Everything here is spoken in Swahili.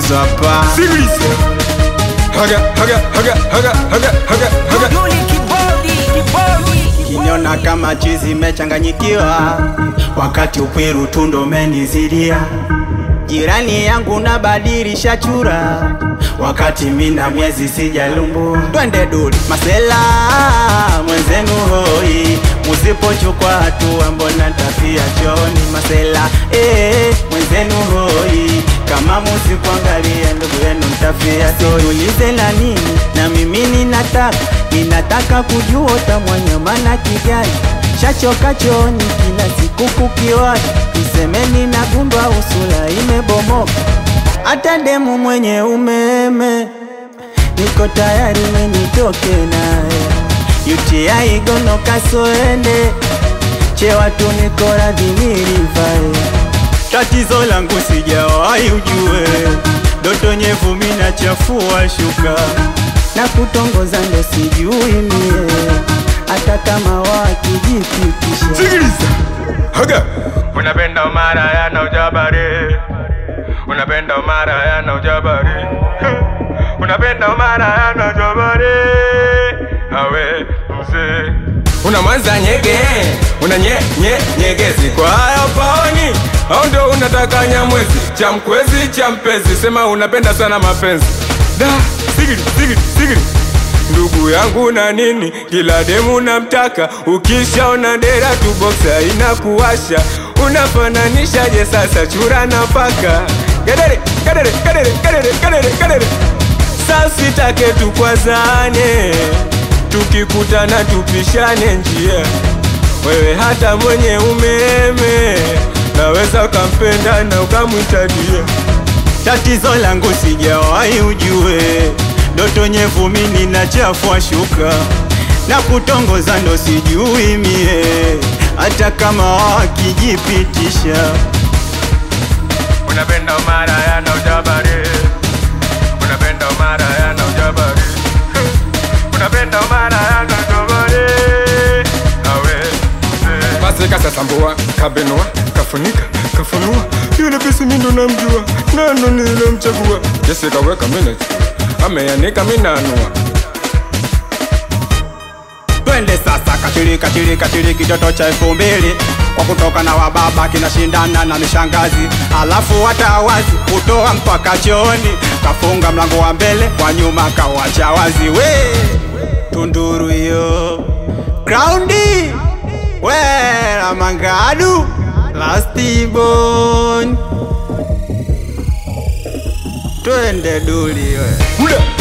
hizo hapa Sikiliza. Haga, haga, haga, haga, haga, haga, haga. Yuli kibodi, kibodi. Kiniona kama chizi mechanganyikiwa, wakati ukwiru tundo menizidia. Jirani yangu nabadilisha chura, wakati mina miezi sijalumbu. Twende duli masela mwenzenu hoi, musipochukua hatua mbona tafia choni masela eh, mwenzenu hoi kama musikuangalia ndugu yenu mtafia. Siulize la nini, na mimi ninataka ninataka kujua utamwanyama na kijani shachoka chooni kila siku kukiwani, isemeni na gundwa usula imebomoka, hata demu mwenye umeme niko tayari menitoke naye UTI gono kasoende chewatu niko radhi nilivae Tatizo langu sijawahi ujue, doto nyevu mina chafua shuka na kutongoza ndo sijui mie, hata kama wakijipitisha Sikiliza. Haga. Unapenda umara yana ujabari. Unapenda umara yana ujabari. Unapenda umara yana ujabari. Awe mzee. Una mwanza nyege, una nye, nye, nyegezi kwa hayo paoni au ndo unataka nyamwezi cha mkwezi cha mpezi, sema unapenda sana mapenzi da sigiri sigiri sigiri ndugu yangu na nini, kila demu namtaka, ukishaona dera tu boksa inakuwasha, unafananishaje sasa chura na paka? Gedere gedere gedere gedere gedere gedere, sasa take tukwazane, tukikutana tupishane njia, wewe hata mwenye umeme naweza ukampenda na ukamwita dia. Tatizo langu sijawahi ujue, ndoto nyevu mimi na chafua shuka na kutongoza ndo sijui mie, hata kama wakijipitisha Unapenda umara yana ujabari Unapenda umara yana ujabari Unapenda umara yana ujabari Awe Basi kasasambua, kabenua, kafunika, kafunua Yule pisi mi ndo namjua, nano nilimchagua Jesse kaweka minute, ameanika minanua Twende sasa kachiri kachiri kachiri kitoto cha elfu mbili kwa kutoka na wababa kinashindana na mishangazi, alafu hata wazi kutoa mpaka chooni, kafunga mlango wa mbele kwa nyuma kawacha wazi. We tunduru hiyo graundi we la mangadu lastibon twende duli we Huda